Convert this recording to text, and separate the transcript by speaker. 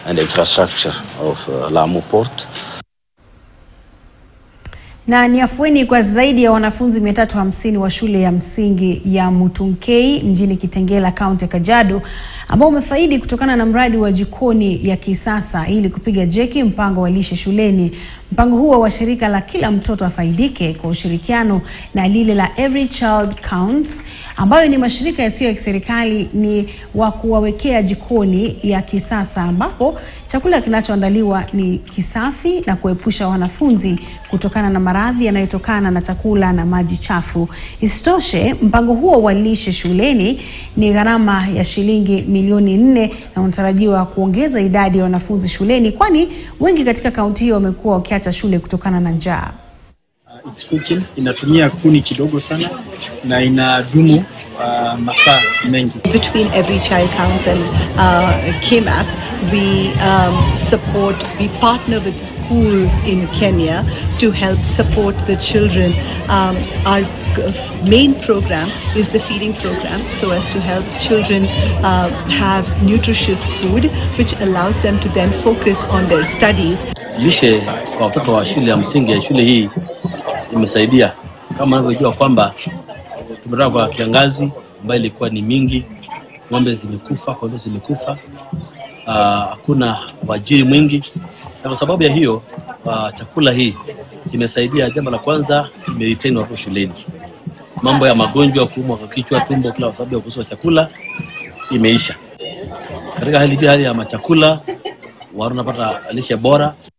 Speaker 1: and infrastructure of uh, Lamu Port.
Speaker 2: Na ni afueni kwa zaidi ya wanafunzi 350 wa shule ya msingi ya Mutunkei mjini Kitengela, kaunti ya Kajiado ambao umefaidi kutokana na mradi wa jikoni ya kisasa ili kupiga jeki mpango wa lishe shuleni. Mpango huo wa shirika la Kila Mtoto Afaidike kwa ushirikiano na lile la Every Child Counts ambayo ni mashirika yasiyo ya kiserikali ni wa kuwawekea jikoni ya kisasa ambapo chakula kinachoandaliwa ni kisafi na kuepusha wanafunzi kutokana na maradhi yanayotokana na chakula na maji chafu. Isitoshe, mpango huo wa lishe shuleni ni gharama ya shilingi milioni nne na unatarajiwa kuongeza idadi ya wanafunzi shuleni, kwani wengi katika kaunti hiyo wamekuwa wakiacha shule kutokana na njaa.
Speaker 3: Uh, it's cooking inatumia kuni kidogo sana na inadumu uh, masaa mengi.
Speaker 4: between every child counts and uh, KMAP, we um, support, we partner with schools in Kenya to help support the children. Um, our g- main program is the feeding program, so as to help children uh, have nutritious food, which allows them to then focus on their studies.
Speaker 5: lishe kwa watoto wa shule ya msingi ya shule hii imesaidia, kama unavyojua kwamba tumetoka kwa kiangazi ambayo ilikuwa ni mingi, ng'ombe zimekufa, kondoo zimekufa, ah, hakuna wajiri mwingi, na kwa sababu ya hiyo ah, chakula hii imesaidia. Jambo la kwanza, imeretain watoto shuleni. Mambo ya magonjwa, kuumwa kwa kichwa, tumbo, kila kwa sababu ya ukosefu wa chakula imeisha. Katika hali pia hali ya machakula wanapata lishe bora